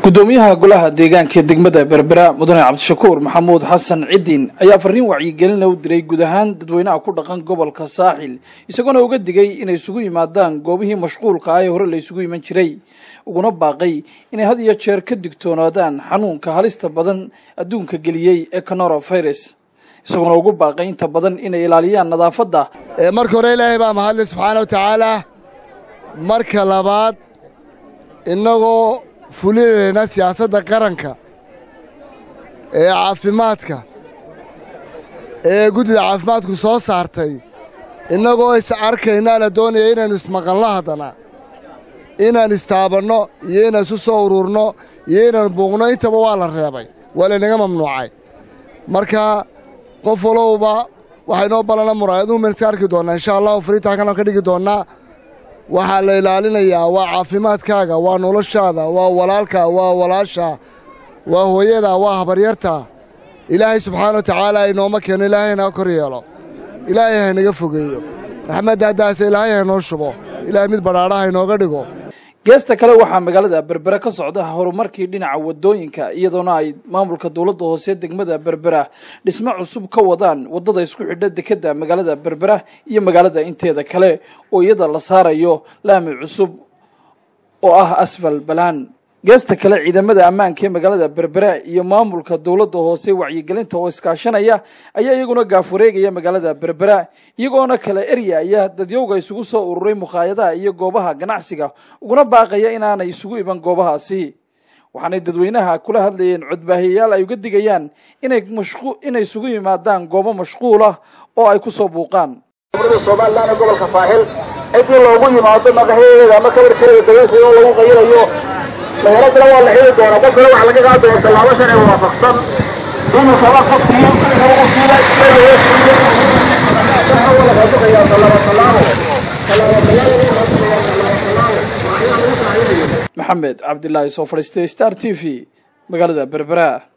gudoomiyaha golaha deegaanka ee degmada berbera mudane cabdishakuur maxamuud xasan cidiin ayaa fariin wacyigelina u diray guud ahaan dadweynaha ku dhaqan gobolka saaxil isagoona uga digay inay isugu yimaadaan goobihii mashquulka ah ee hore la isugu iman jiray uguna baaqay inay had iyo jeer ka digtoonaadaan xanuunka halista badan adduunka geliyey ee coronavirus isagoona ugu baaqay inta badan inay ilaaliyaan nadaafadda marka hore ilaahay baa mahadle subxaana wa tacaala marka labaad innagoo fulinayna siyaasadda qaranka ee caafimaadka ee guddida caafimaadku soo saartay innagoo is arkaynaa la doonaya inaynu ismaqanno haddana inaan istaabanno iyo inaan isu soo ururno iyo inaan buuqno intaba waa la reebay waa laynaga mamnuucay marka qof walowba waxaynoo ballana muraayaduu maynu iska arki doonnaa insha allahu fariitaankan ka dhigi doonnaa waxaa la ilaalinayaa waa caafimaadkaaga waa noloshaada waa walaalka waa walaasha waa hooyada waa habaryarta ilaahay subxaana wa tacaala inooma keeno ilaahay hanaga kor yeelo ilaahay haynaga fogeeyo raxmadda haddaase ilaahay haynoo shubo ilaahay mid badhaadhaha inooga dhigo geesta kale waxaa magaalada berbera ka socda horumarkii dhinaca wadooyinka iyadoona ay maamulka dowladda hoose degmada berbera dhismo cusub ka wadaan wadada isku xidha dekeda magaalada berbera iyo magaalada inteeda kale oo iyada la saarayo laami cusub oo ah asfal balaan geesta kale ciidamada ammaanka ee magaalada berbera iyo maamulka dowladda hoose wacyigelinta oo iskaashanaya ayaa iyaguna gaafureegaya magaalada berbera iyagoona kale eryaya dadyowga isugu soo ururay mukhaayadaha iyo goobaha ganacsiga uguna baaqaya inaanay isugu iban goobahaasi waxaanay dadweynaha kula hadlayeen codbaahiyayaal ay uga digayaan inay inay isugu yimaadaan goobo mashquul ah oo ay ku soo buuqaan somalilan gobolka saaxil ciddii loogu yimaado maqaheeda ama kabarkeeda dageysiga oo lagu qayirayo meheladana waa la xili doonaa qofkana waxaa laga qaadi doona tallaabo sharci waafaqsan inuu kaba qofkii maxamed cabdilaahi soo fadhiistay star t v magaalada berbera